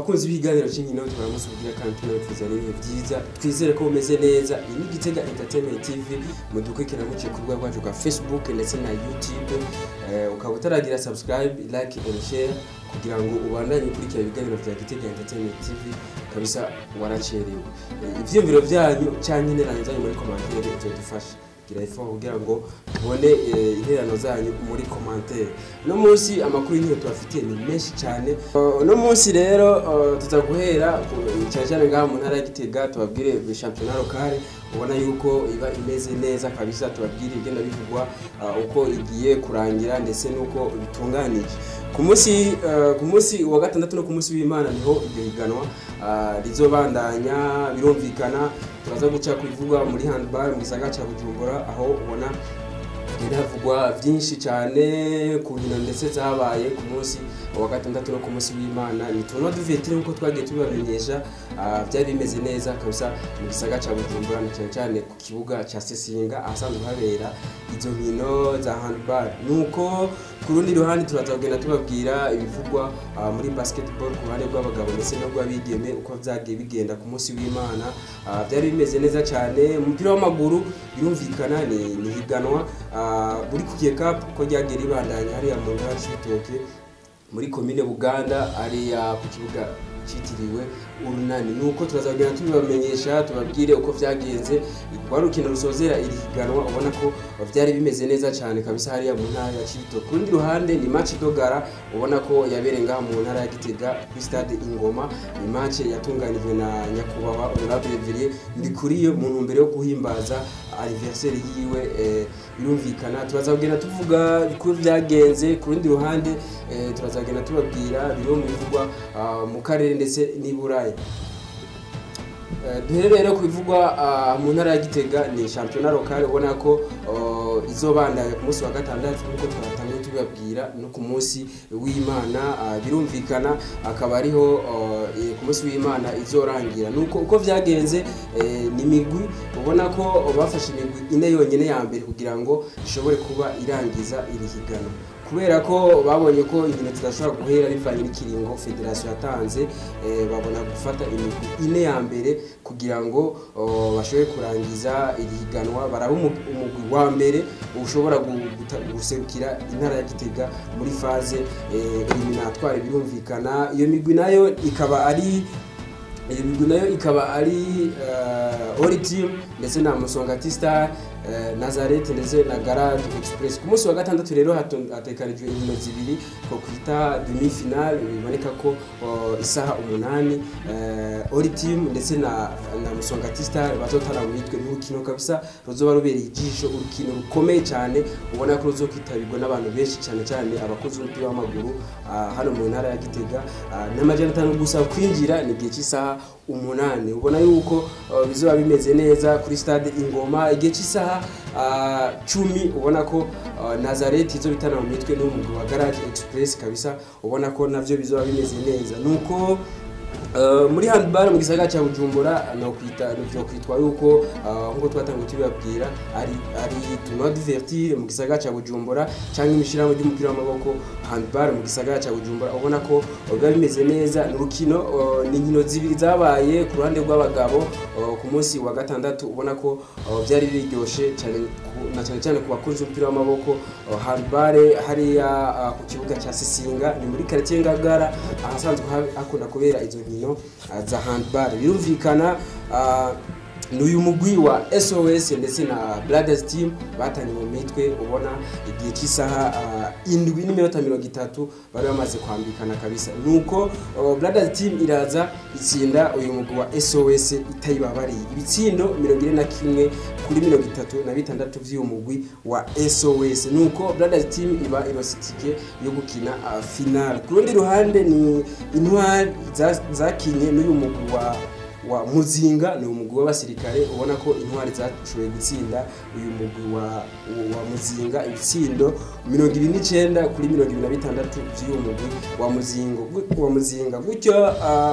bakunzi b'ibiganiro cy'inkino tubaramutse kugira kandi tunabipfuza n'ibihe byiza twizere ko bumeze neza iyi ni Gitega Entertainment TV mudukurikira muciye ku rubuga rwacu rwa Facebook ndetse na YouTube Eh, ukaba utaragira subscribe like and share kugira ngo ubandanye ukurikira ibiganiro vya Gitega Entertainment TV kabisa waracerewe Eh, ivyiyumviro vyanyu canke interano zanyu muri commentaire bizodufasha gira effort kugira ngo tubone eh, interano zanyu muri commentaire no munsi amakuru y'inkino tubafitiye ni menshi cyane Uh, no munsi rero uh, tuza guhera ku- cyane cyane ngaha mu ntara ya Gitega tubabwire championnat local ubona yuko iba imeze neza kabisa tubabwire ibigenda bivugwa uh, uko igiye kurangira ndetse n'uko bitunganije ku munsi uh, ku munsi wa gatandatu no ku munsi w'Imana niho iryo higanwa uh, rizobandanya birumvikana turaza guca kubivugwa muri handball mu gisagara cya Bujumbura aho ubona hagenda havugwa byinshi cyane ku nkino ndetse zabaye ku munsi wa gatandatu no ku munsi w'imana ni turno duvetire nk'uko twagiye tubibamenyesha ah, byari bimeze neza kabisa mu gisagara cya bujumbura na cyane cyane ku kibuga cya sesinga ahasanzwe habera izo nkino za handball nuko ku rundi ruhande turaza kugenda tubabwira ibivugwa ah, muri basketball ku ruhande rw'abagabo ndetse no rw'abigeme uko byagiye bigenda ku munsi w'imana Ah, byari bimeze neza cyane umupira w'amaguru birumvikana ni ni higanwa ah, buri kugiye cup ko ryagiye ribandanya hariya mu ntara y'ibitoke muri komine buganda hariya ku kibuga cyitiriwe urunani nuko turaza kugenda tubibamenyesha tubabwire uko byagenze rwari urukino rusozera iri higanwa ubona ko byari bimeze neza cyane kabisa hariya mu ntara ya Cibitoke ku rundi ruhande ni match dogara ubona ko yabereye ngaha mu ntara ya Gitega kuri stade Ingoma ni match yatunganijwe na nyakubahwa Honorable Villiers Ndikuriye mu ntumbero yo guhimbaza anniversaire yiwe eh, birumvikana turaza kugenda tuvuga uko byagenze ku rundi ruhande eh, turaza kugenda tubabwira bimwe mu bivugwa ah, mu karere ndetse n'i Burayi Eh, duhere rero ku bivugwa ah, mu ntara ya Gitega ni championnat local ubona ko oh, izobandanya ku munsi wa gatandatu nk'uko twatangiye tubibabwira no ku munsi w'Imana ah, birumvikana akaba ariho oh, eh, ku munsi w'Imana izorangira nuko uko vyagenze eh, ni migwi ubona ko bafashe imigwi ine yonyene ya mbere kugira ngo ishobore kuba irangiza iri higanwa kubera ko babonye ko inkino zidashobora guhera bivanye n'ikiringo federasiyo yatanze eh, babona gufata imigwi ine ya mbere kugira ngo oh, bashobore kurangiza iri higanwa baraba umu- umugwi wa mbere ushobora gu- guta- guserukira intara ya Gitega muri faze eh, eliminatoire birumvikana iyo migwi nayo ikaba ari iyo migwi nayo ikaba ari uh, Ori Team ndetse na Musongati Star uh, Nazareth ndetse na Garage Express ku munsi wa gatandatu rero hato- hatekanijwe inkino zibiri ko kwita demi final biboneka ko uh, isaha umunani uh, Ori Team ndetse na, na Musongati Star bazotana mu mitwe n'urukino kabisa ruzoba rubereye ijisho urukino rukomeye cyane ubona ko ruzokwitabirwa n'abantu benshi cyane cyane abakozi b'umupira w'amaguru uh, hano mu ntara ya Gitega uh, n'amajana atanu gusa kwinjira ni igihe cy'isaha umunani ubona yuko uh, bizoba bimeze neza kuri stade ingoma igihe cy'isaha uh, cumi ubona ko uh, nazareth izo bitana mu mitwe n'umugwi wa garage express kabisa ubona ko navyo bizoba bimeze neza nuko Uh, muri handball mu gisagara cya Bujumbura no kwita no kwitwa yuko uh, nkuko twatangiye tubabwira ari ari tournoi divertir mu gisagara cya Bujumbura cyangwa imishiramo ry'umupira w'amaboko handball mu gisagara cya Bujumbura ubona ko uh, biba bimeze neza ni urukino uh, ni inkino zibiri zabaye ku ruhande rw'abagabo uh, ku munsi wa gatandatu ubona ko uh, byari biryoshe cyane ku- na cyane cyane ku bakunzi b'umupira w'amaboko uh, handball hariya uh, ku kibuga cya Sisinga ni muri quartier Ngagara ahasanzwe ha- hakunda kubera izo nkino uh, za handball birumvikana uh, ni uyu mugwi wa SOS ndetse na Brothers Team batanye mu mitwe ubona igihe cy'isaha uh, indwi n'iminota mirongo itatu bari bamaze kwambikana kabisa nuko uh, Brothers Team iraza itsinda uyu mugwi wa SOS itayibabariye ibitsindo mirongo ine na kimwe kuri mirongo itatu na bitandatu vy'uyu mugwi wa SOS nuko Brothers Team iba irositike yo gukina uh, final ku rundi ruhande ni intwari za- zakinye n'uyu mugwi wa wa muzinga ni umugwi w'abasirikare ubona ko intwari zashoboye gutsinda uyu mugwi wa, wa muzinga ibitsindo mirongo ibiri n'icyenda kuri mirongo ibiri na bitandatu by'uyu mugwi wa muzingo wa muzinga gutyo uh,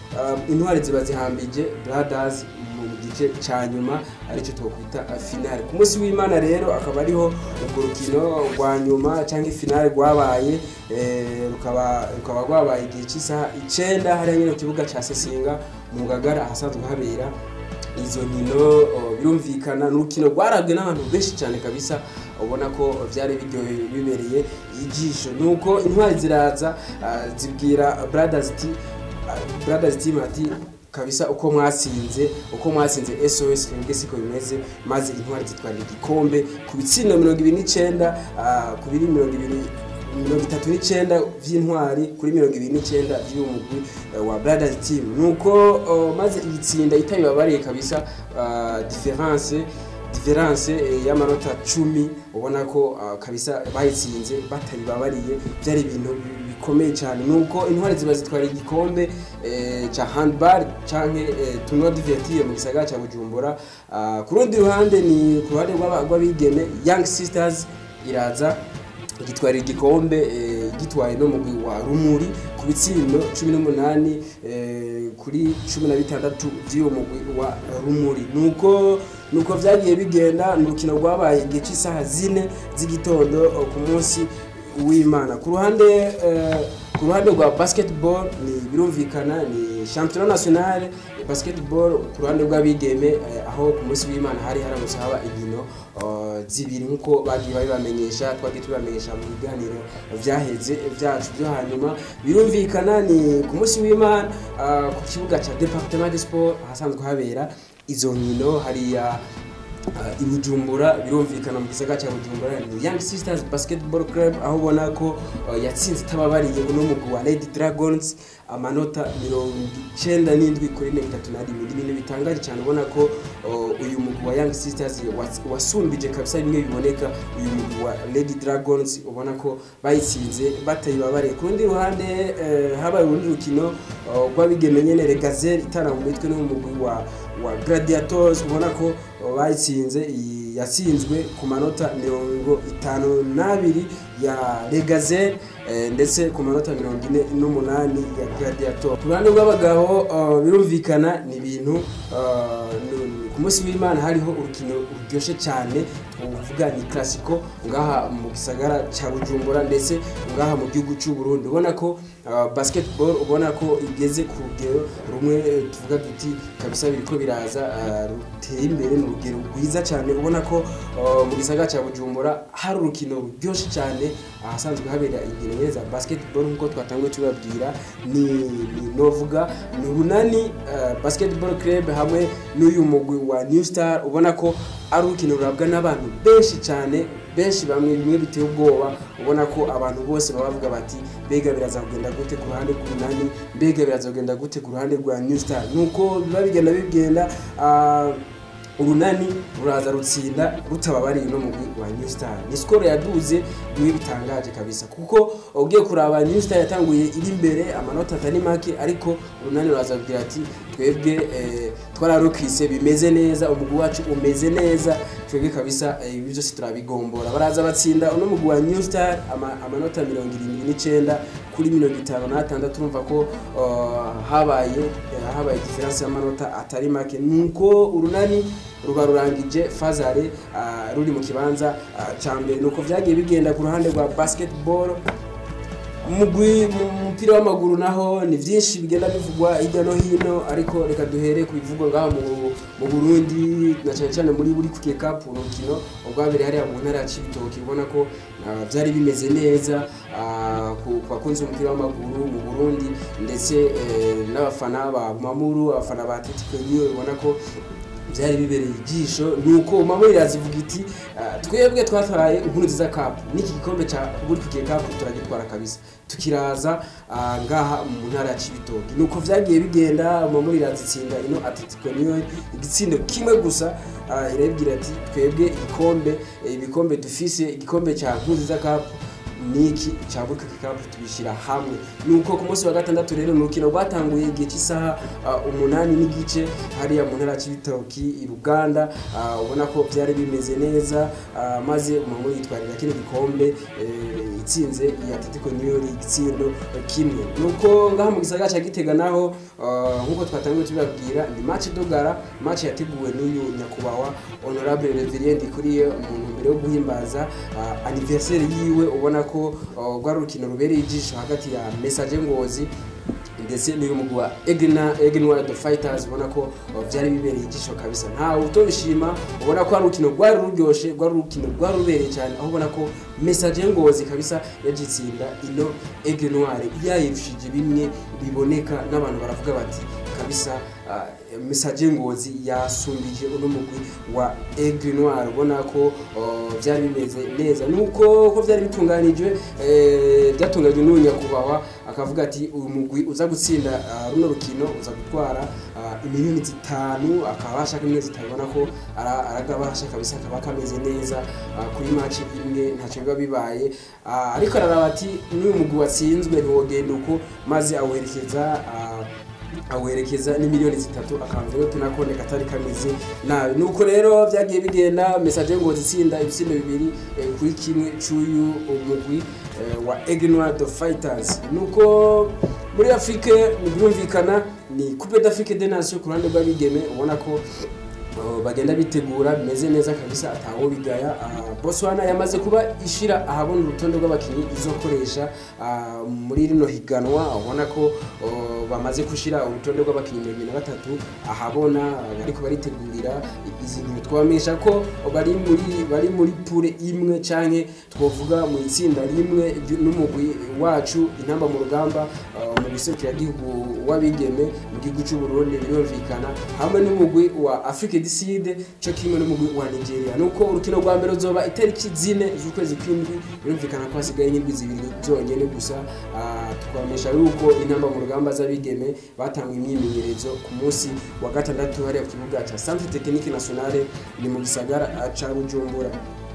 uh, intwari ziba zihambije brothers mu gice ca nyuma aricyo twakwita uh, finale ku munsi w'imana rero akaba ariho urwo rukino rwa nyuma cyangwa finale rwabaye eh, rukaba rukaba rwabaye igihe cy'isaha icenda hariya nyine ku kibuga ca sesinga mu ngagara ahasanzwe habera izo nkino oh, birumvikana ni urukino rwarabwe n'abantu benshi cyane kabisa ubona ko byari biryoheye bibereye ijisho nuko intwari ziraza ah, zibwira brothers ati ah, brothers team ati kabisa uko mwatsinze uko mwatsinze SOS twebwe siko bimeze maze intwari zitwarira igikombe ku bitsindo mirongo ibiri n'icenda ah, ku biri mirongo ibiri mirongo itatu n'icenda vy'intwari kuri mirongo ibiri n'icenda vy'uwo mugwi eh, wa brothers team nuko oh, maze igitsinda itabibabariye kabisa ah, difference difference eh, y'amanota cumi ubona ko uh, kabisa bayitsinze batayibabariye byari ibintu bi- bikomeye cyane nuko intwari ziba zitwara igikombe eh, ca handball canke eh, tournoi divertir mu gisagara ca bujumbura uh, ku rundi ruhande ni ku ruhande rw'aba- rw'abigeme young sisters iraza gitwara igikombe eh, gitwaye no mugwi wa rumuri ku bitsindo cumi n'umunani eh, kuri cumi na bitandatu by'uwo mugwi wa rumuri nuko nuko vyagiye bigenda ni urukino rwabaye igihe cy'isaha zine z'igitondo eh, ku munsi w'imana ku ruhande eh, ku ruhande rwa basketball ni birumvikana ni championnat national ya basketball ku ruhande rw'abigeme eh, aho ku munsi w'imana hari haramutse haba inkino eh, zibiri nk'uko bagiye babibamenyesha twagiye tubibamenyesha mu biganiro vyaheze vyacu byo hanyuma birumvikana ni ku munsi w'imana ah, ku kibuga ca departement de sport ahasanzwe habera izo nkino hariya Uh, i Bujumbura birumvikana mu gisagara cya Bujumbura ni Young Sisters Basketball Club aho ubona ko uh, yatsinze itababariye uno mugwi wa Lady Dragons amanota mirongo icenda n'indwi kuri mirongo itatu na rimwe Ni ibintu bitangaje cyane ubona ko uh, uyu mugwi wa Young Sisters was- wasumbije kabisa bimwe biboneka uyu mugwi wa Lady Dragons ubona ko bayitsinze batayibabariye ku rundi ruhande eh, habaye urundi rukino uh, rw'abigeme nyene Regazel itana mu mitwe n'umugwi wa wa Gladiators ubona ko uh, bayitsinze iyi yatsinzwe ku manota mirongo itanu n'abiri ya Regazel eh, ndetse ku manota mirongo ine n'umunani ya Gladiator ku ruhande rw'abagabo uh, birumvikana ni ibintu uh, ni- ku munsi w'imana hariho urukino ruryoshye cyane twavuga ni classico ngaha mu gisagara cya bujumbura ndetse ngaha mu gihugu cy'u Burundi ubona ko uh, basketball ubona ko igeze ku rugero rumwe eh, tuvuga duti kabisa biriko biraza uh, ruteye imbere ni urugero rwiza cyane ubona ko uh, mu gisagara cya bujumbura hari urukino ruryoshye cyane ahasanzwe habera inkino nyine za basketball nk'uko twatanguye tubabwira ni, ni novuga ni urunani uh, basketball club hamwe n'uyu mugwi wa new star ubona ko ari urukino rurabwa n'abantu benshi cyane benshi bamwe bimwe biteye ubwoba ubona ko abantu bose baba bavuga bati mbega biraza kugenda gute ku ruhande rw'umunani mbega biraza kugenda gute ku ruhande rwa new star nuko biba bigenda bigenda ah, urunani ruraza rutsinda rutababariye no mugwi wa New Star ni skoro yaduze niwe bitangaje kabisa kuko ugiye kuraba New Star yatanguye iri imbere amanota atari make ariko urunani ruraza kugira ati twebwe eh, twararukise bimeze neza umugwi wacu umeze neza twebwe kabisa eh, ibi byose turabigombora baraza batsinda uno mugwi wa New Star ama, amanota mirongo irindwi n'icenda kuri mirongo itanu n'atandatu urumva ko uh, habaye eh, habaye diferanse y'amanota atari make nuko urunani ruba rurangije fazare uh, ruri mu kibanza uh, ca mbere nuko vyagiye bigenda ku ruhande rwa basketball umugwi mu mupira w'amaguru naho ni byinshi bigenda bivugwa hirya no hino ariko reka duhere ku bivugwa ngaha mu, mu Burundi na cyane cyane muri buri kuke cup urukino ubwabere hariya mu ntara ya Cibitoke ubona ko ah, byari bimeze neza ah, ku ku bakunzi b'umupira w'amaguru mu Burundi ndetse eh, n'abafana ba Mamuru abafana ba Atletico Union ubona ko byari bibereye ijisho nuko mama irazivuga iti "Ah, twebwe twatwaye inkuru nziza cup n'iki gikombe cya buri kugiye cup turagitwara kabisa tukiraza ah, ngaha mu ntara ya Cibitoke nuko vyagiye bigenda mama irazitsinda ino Atletico Union igitsindo kimwe gusa ah, irabwira ati twebwe igikombe eh, ibikombe dufise igikombe cya inkuru nziza cup niki cabuka kikapu tubishira hamwe nuko ku munsi wa gatandatu rero ni urukino rwatanguye igihe cy'isaha uh, umunani n'igice hariya mu ntara c'ibitoki i Ruganda uh, ubona ko byari bimeze neza uh, maze umuntu yitwarira kino gikombe eh, itsinze iyi Atletico New York igitsindo kimwe nuko ngaha mu gisagara ca Gitega naho uh, nkuko twatangiye tubabwira ni match dogara match yateguwe n'uyu nyakubahwa honorable Reverend kuri mu ntumbero yo guhimbaza uh, anniversaire yiwe ubona ko uh, rwari urukino rubereye ijisho hagati ya Message Ngozi ndetse n'uyu mugwi wa Egna Egna the Fighters ubona ko uh, byari bibereye ijisho kabisa nta utobishima ubona ko ari urukino rwari ruryoshe rwari urukino rwari rubereye cyane aho ubona ko Message Ngozi kabisa yagitsinda ino Aigle Noire yayirushije bimwe biboneka n'abantu baravuga bati kabisa uh, Message Ngozi yasumbije uno mugwi wa Aigle Noire ubona ko uh, byari bimeze neza nuko ko byari bitunganijwe eh, byatunganijwe n'uyu nyakubahwa akavuga ati uyu mugwi uza gutsinda uh, runo rukino uza gutwara uh, imiliyoni zitanu akaba ashaka imwe zitabona ko ara- aragabasha kabisa akaba kameze neza uh, kuri match imwe ntacyo biba bibaye uh, ariko araraba ati n'uyu mugwi watsinzwe ntiwogenda uko maze awuherekeza uh, awerekeza n'imiliyoni zitatu akanzu rero tunakone katari kameze nabi nuko rero byagiye bigenda message ngo zitsinda ibitsindo bibiri eh, kuri kimwe cy'uyu umugwi eh, wa Egnoir the Fighters nuko muri Afrique birumvikana ni Coupe d'Afrique des Nations ku ruhande rw'abigeme ubona ko Uh, bagenda bitegura bimeze neza kabisa atawo bigaya uh, Botswana yamaze kuba ishira ahabona urutonde rw'abakinnyi izokoresha uh, muri rino higanwa ubona ko uh, bamaze gushira urutonde rw'abakinnyi mirongo ine na batatu ahabona uh, bariko baritegurira izi nkino twabamenyesha ko bari muri bari muri pure imwe canke twovuga mu itsinda rimwe ry- n'umugwi wacu intamba mu rugamba uh, mu gihugu w'abigeme mu gihugu cy'u Burundi birumvikana hamwe n'umugwi wa Afrique du Sud cyo kimwe n'umugwi wa Nigeria nuko urukino rwa mbere ruzoba itariki zine z'ukwezi kw'indwi birumvikana ko hasigaye n'indwi zibiri zonyene gusa Ah, twamenyesha yuko intamba mu rugamba z'abigeme batanga imyimenyerezo ku munsi wa gatandatu hariya ku kibuga ca Centre Technique Nationale ni mu gisagara ah, ca Bujumbura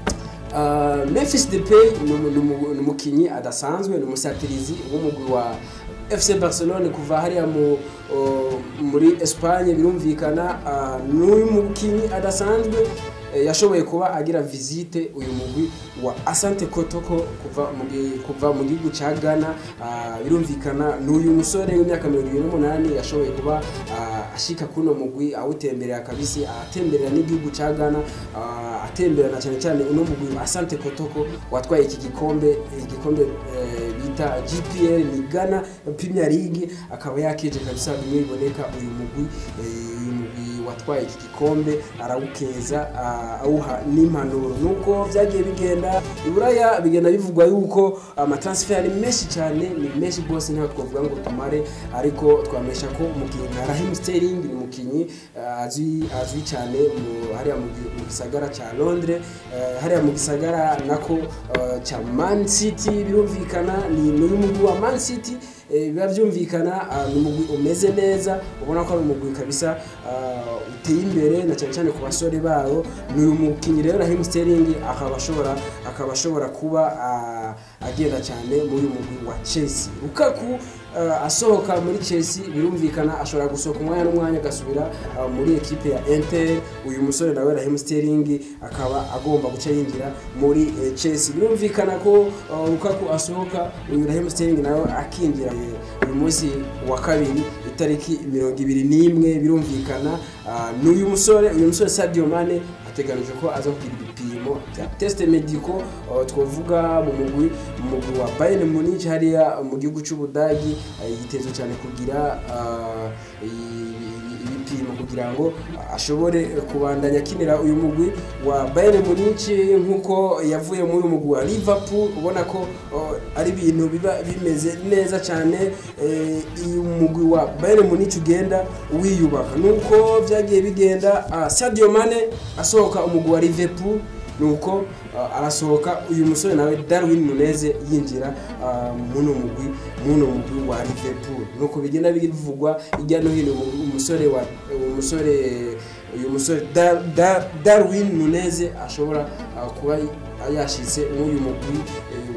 Uh, Memphis Depay ni umu- ni umu- ni umukinyi adasanzwe ni umusatirizi w'umugwi wa FC Barcelone kuva hariya mu uh, muri Espagne birumvikana uh, n'uyu mukinyi adasanzwe eh, yashoboye kuba agira visite uyu mugwi wa Asante Kotoko kuva mu gi- kuva mu gihugu ca Ghana ah, birumvikana n'uyu musore w'imyaka 28 yashoboye kuba ah, ashika kuno mugwi awutemberera kabisi atemberera n'igihugu ca Ghana ah, atemberana cyane cyane uno mugwi wa Asante Kotoko watwaye iki gikombe igikombe eh, bita GPL ni Ghana Premier League akaba yakeje kabisa bimwe biboneka uyu mugwi eh, uyu mugwi watwaye iki gikombe arawukeza ah, awuha n'impanuro nuko byagiye bigenda iburaya bigenda bivugwa yuko amatransfer ari menshi cyane ni menshi rwose ntabwo twavuga ngo tumare ariko twamesha ko umukinnyi nka Raheem Sterling ni umukinnyi ah, azwi azwi cyane mu hariya mu gi- mu gisagara cya Londres eh, hariya mu gisagara nako ah, cya Man City birumvikana ni n'uyu mugwi wa Man City eh, biba byumvikana ah, ni umugwi umeze neza ubona ko ari umugwi kabisa ah, uteye imbere na cyane cyane ku basore bawo ni uyu mukinnyi rero Raheem Sterling akaba ashobora akaba ashobora kuba ah, agenda cyane muri uyu mugwi wa Chelsea Lukaku ah, asohoka muri Chelsea birumvikana ashobora gusohoka umwanya n'umwanya agasubira ah, muri ekipe ya Inter uyu musore nawe Raheem Sterling akaba agomba guca yinjira muri eh, Chelsea birumvikana ko ah, Lukaku asohoka uyu Raheem Sterling nawe akinjira eh, uyu munsi wa kabiri itariki mirongo ibiri n'imwe birumvikana ah, n'uyu musore uyu musore Sadio Mane ateganije ko aza kugira ibipimo bya test medico uh, twavuga mu mugwi mu mugwi wa Bayern Munich hariya mu gihugu cy'Ubudagi uh, yitezwe cyane kugira uh, i- i- ibipimo kugira ngo ashobore kubandanya akinira uyu mugwi wa Bayern Munich nkuko yavuye muri uyu mugwi wa Liverpool ubona ko uh, ari ibintu biba bimeze neza cyane eh, uyu mugwi wa Bayern Munich ugenda wiyubaka nuko byagiye bigenda uh, Sadio Mane asohoka umugwi wa Liverpool nuko uh, arasohoka uyu musore nawe Darwin Nunez yinjira uh, muno mugwi muno mugwi wa Liverpool nuko bigenda bivugwa hirya no hino umu- umusore wa umusore uyu musore Dar, Dar, Darwin Nunez ashobora uh, kuba yashitse n'uyu mugwi eh, wa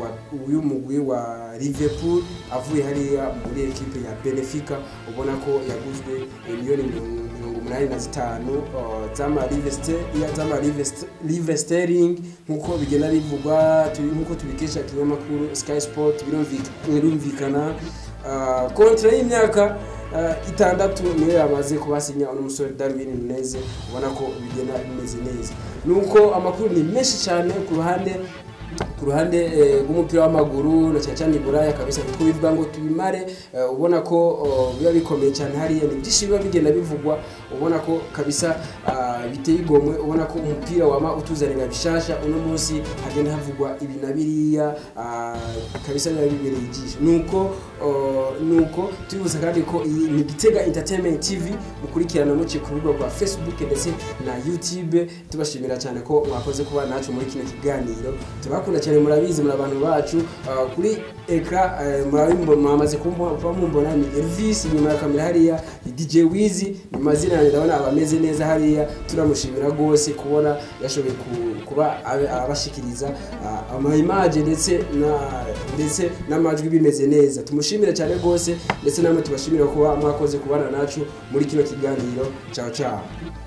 wa uyu mugwi wa Liverpool avuye hariya muri ekipe ya Benfica ubona ko yaguzwe miliyoni mirongo umunani na zitanu uh, z'ama Live Ster- ya- z'ama Live Ster- Live Sterling nk'uko bigenda bivugwa tu- nk'uko tubikesha ikinyamakuru Sky Sport birumvika- birumvikana uh, kontra y'imyaka uh, itandatu niyo yamaze kubasinya uno musore Darwin Nunez ubona ko bigenda bimeze neza nuko amakuru ni menshi cyane ku ruhande ku ruhande eh, rw'umupira w'amaguru na cyane cyane buraya kabisa kuko bivuga ngo tubimare eh, ubona ko oh, biba bikomeye cyane hariya ni byinshi biba bigenda bivugwa ubona ko kabisa ah, biteye igomwe ubona ko umupira wama utuzanira bishasha uno munsi hagenda havugwa ibi na biriya ah, kabisa biba bibereye ijisho nuko oh, nuko tubibutsa kandi ko iyi ni Gitega Entertainment TV mukurikirana muciye ku rubuga rwa Facebook ndetse na YouTube tubashimira cyane ko mwakoze kuba nacu muri kino kiganiro tubakunda cyane murabizi muri abantu bacu uh, kuri ekra uh, murabimbo mwamaze kuba mumbona ni Elvis nyuma ya kamera hariya ni DJ Wizi ni mazina yanjye ndabona abameze neza hariya turamushimira rwose kubona yashoboye ku- kuba abe- abashikiriza uh, ama image ndetse na ndetse n'amajwi bimeze neza tumushimire cyane rwose ndetse namwe tubashimira kuba mwakoze kubana nacu muri kino kiganiro ciao ciao